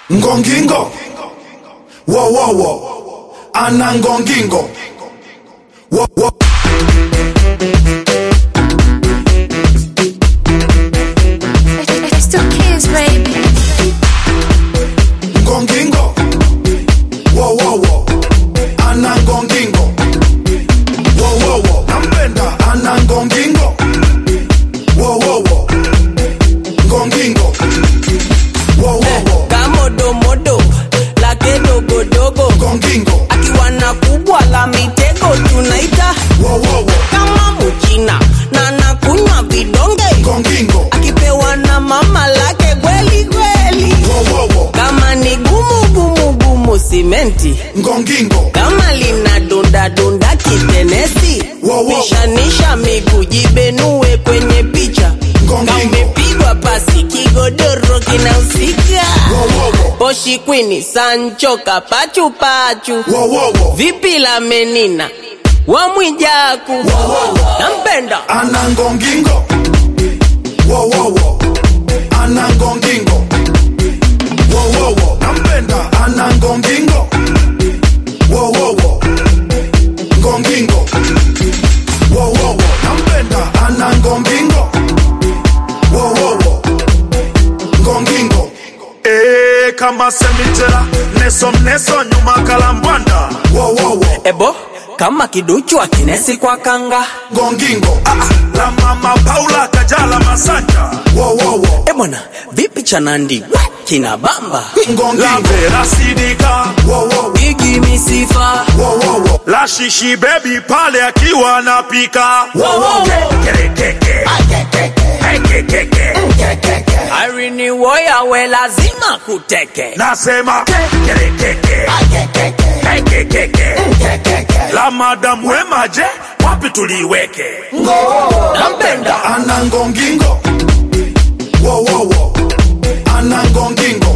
ngongingo wowowo ana ngongingo wo, wo. It's still kids, baby. ngongingo wowowo ana ngongingo wowowo nampenda ana ngongingo wowowo ngongingo wowowo kamodomodo lake dogodogo ngongingo akiwa na kubwa la mitego tunaita wowowo kama mchina na nakunywa vidonge ngongingo akipewa na mama lake kweli kweli wowowo kama ni gumu gumu gumu simenti ngongingo kama lina dunda dunda kitenesi Wow, wow. pishanisha miguu jibenue kwenye picha Ngongingo. kamepigwa pasi kigodoro kinahusika wowowo poshi kwini sancho kapachupachu wowowo vipi la menina wamwijaku nampenda ana ngongingo wowowo ana ngongingo wowowo nampenda ana ngongingo wowowo ngongingo wowowo nampenda ana ngongingo wowowo ngongingo Eh, kama semitela neso mneso nyuma kalambwanda wowowo ebo kama kiduchu akinesi kwa kanga ngongingo ah, la mama paula kajala masanja wowowo ebwana vipi chanandi kina bamba la ngongingo vera sidika wowowo igi misifa wowowo la shishi bebi pale akiwa anapika Kerekeke. Ekekeke. arini woya we lazima kuteke nasema Kerekeke. Ekekeke. la madamu wemaje wapi tuliweke nampenda ana ngongingo wowowo ana ngongingo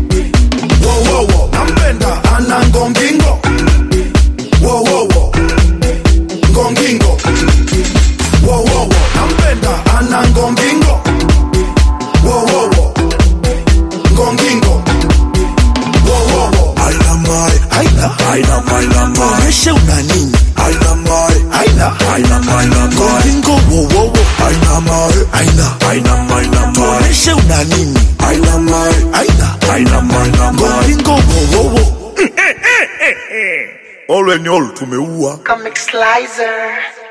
wowowo nampenda ana ngongingo wowowo ngongingo wowowo nampenda ana ngongingo wowowo ngongingo wowowo Aina mai, aina, aina maina mai maisha una nini? aina mai Aina, aina maina mai ngolingo wo wo wo. aina mai Aina, aina maina mai maisha una nini? aina mai Aina, aina maina mai ngolingo wo wo wo. olwe ni olu tumeua Comic Slicer.